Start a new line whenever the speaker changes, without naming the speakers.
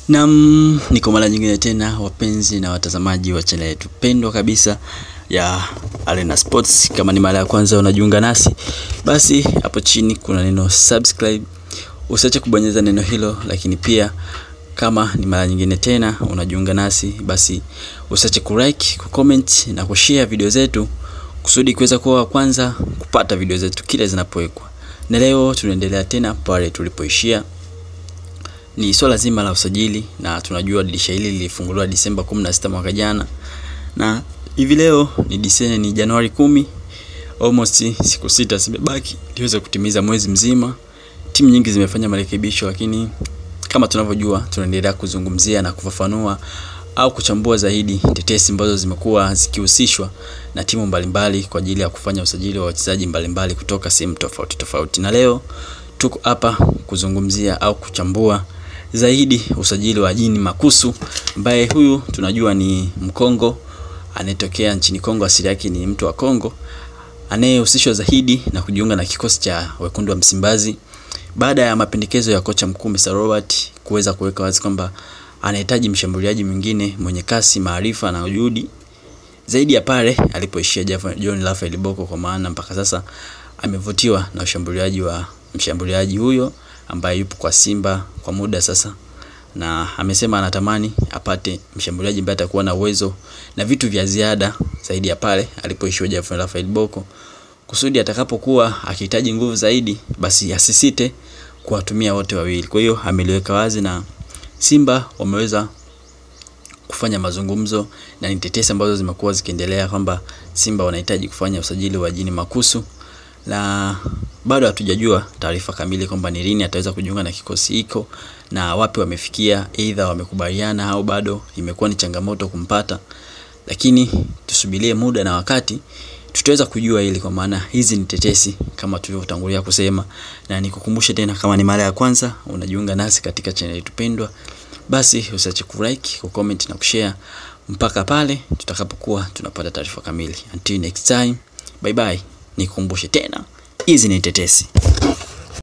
Nam, niko mara nyingine tena wapenzi na watazamaji wa channel yetu pendwa kabisa ya Arena Sports. Kama ni mara ya kwanza unajiunga nasi, basi hapo chini kuna neno subscribe, usiache kubonyeza neno hilo. Lakini pia kama ni mara nyingine tena unajiunga nasi, basi usiache kulike, kucomment na kushare video zetu kusudi kuweza kuwa wa kwanza kupata video zetu kila zinapowekwa. Na leo tunaendelea tena pale tulipoishia ni swala zima la usajili, na tunajua dirisha hili lilifunguliwa Disemba 16 mwaka jana, na hivi leo ni Disemba, ni Januari kumi, almost siku sita zimebaki liweze kutimiza mwezi mzima. Timu nyingi zimefanya marekebisho, lakini kama tunavyojua, tunaendelea kuzungumzia na kufafanua au kuchambua zaidi tetesi ambazo zimekuwa zikihusishwa na timu mbalimbali kwa ajili ya kufanya usajili wa wachezaji mbalimbali kutoka sehemu tofauti tofauti, na leo tuko hapa kuzungumzia au kuchambua zaidi usajili wa Jini Makusu ambaye huyu tunajua ni Mkongo anayetokea nchini Kongo, asili yake ni mtu wa Kongo, anayehusishwa zaidi na kujiunga na kikosi cha wekundu wa Msimbazi baada ya mapendekezo ya kocha mkuu Mr. Robert kuweza kuweka wazi kwamba anahitaji mshambuliaji mwingine mwenye kasi, maarifa na ujuhudi zaidi ya pale alipoishia John Raphael Boko, kwa maana mpaka sasa amevutiwa na ushambuliaji wa mshambuliaji huyo ambaye yupo kwa Simba kwa muda sasa, na amesema anatamani apate mshambuliaji ambaye atakuwa na uwezo na vitu vya ziada zaidi ya pale alipoishiwa Jaffer Raphael Boko, kusudi atakapokuwa akihitaji nguvu zaidi, basi asisite kuwatumia wote wawili. Kwa hiyo ameliweka wazi na Simba wameweza kufanya mazungumzo na ni tetesi ambazo zimekuwa zikiendelea kwamba Simba wanahitaji kufanya usajili wa Jini Makusu na bado hatujajua taarifa kamili kwamba ni lini ataweza kujiunga na kikosi hiko na wapi wamefikia, aidha wamekubaliana au bado imekuwa ni changamoto kumpata, lakini tusubirie muda na wakati tutaweza kujua hili, kwa maana hizi ni tetesi kama tulivyotangulia kusema. Na nikukumbushe tena, kama ni mara ya kwanza unajiunga nasi katika channel yetu pendwa, basi usiache kulike, kucomment na kushare mpaka pale tutakapokuwa tunapata taarifa kamili. Until next time, bye bye. Nikukumbushe tena hizi ni tetesi.